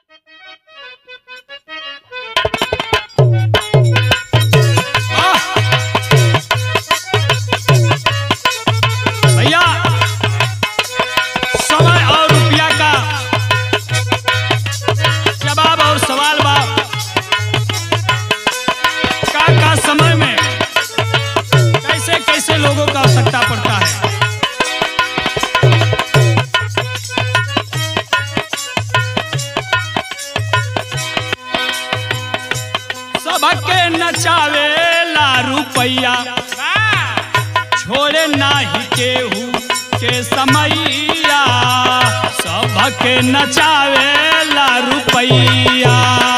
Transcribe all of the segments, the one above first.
भैया समय और रुपया का जवाब और सवाल बा का का समय में कैसे कैसे लोगों का आवश्यकता पड़ता है सबके नचावे ला रुपैया छोड़े नाही केहू के समैया सबके नचावे ला रुपैया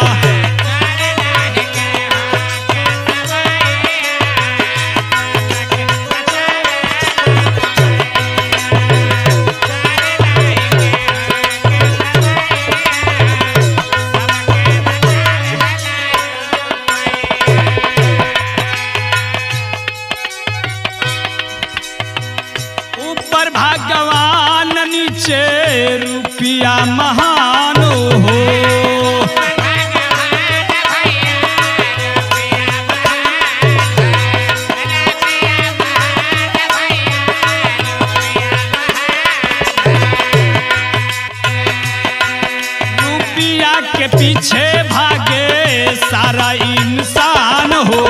ऊपर भगवान नीचे रुपया महान हो रुपया के पीछे भागे सारा इंसान हो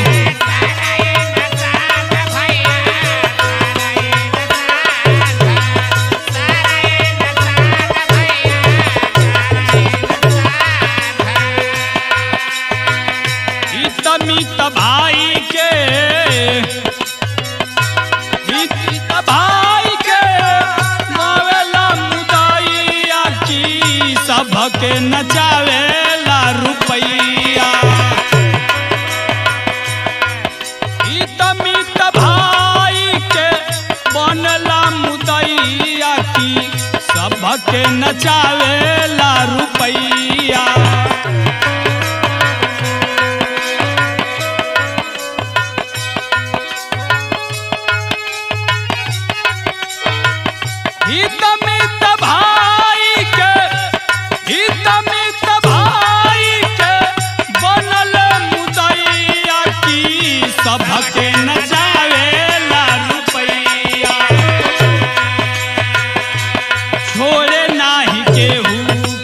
हित मित भाई के हित हित भाई के मावेला मुदाइया की सबके नचावेला रुपैया हित मित भाई के बनला मुदैया की सबके नचावेला रुपैया हित मित भाई के हित मित भाई के बनल मुदैया की सबके नचावेला रुपैया छोड़े नाही केहू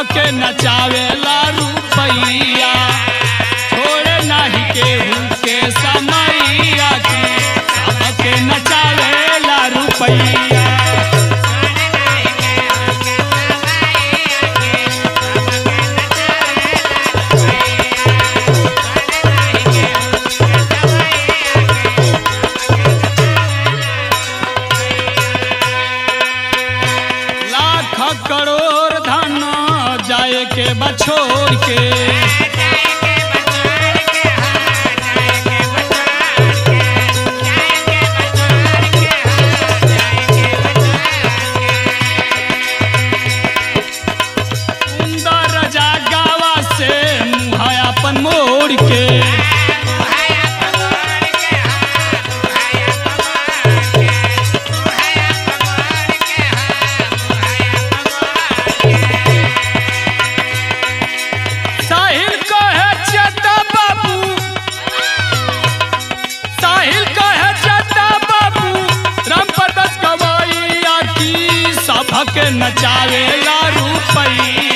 सबके नचावेला रुपैया छोड़े नाही केहू के समैया की सबके नचावेला रुपैया लाख करोड़ धन जाए के बछोड़ के सुंदर जागावा से मुँह अपन मोड़ के साहिल कहे चटा बाबू साहिल कहे चटा बाबू राम प्रदस गवैया की सभक नचावेला रुपैया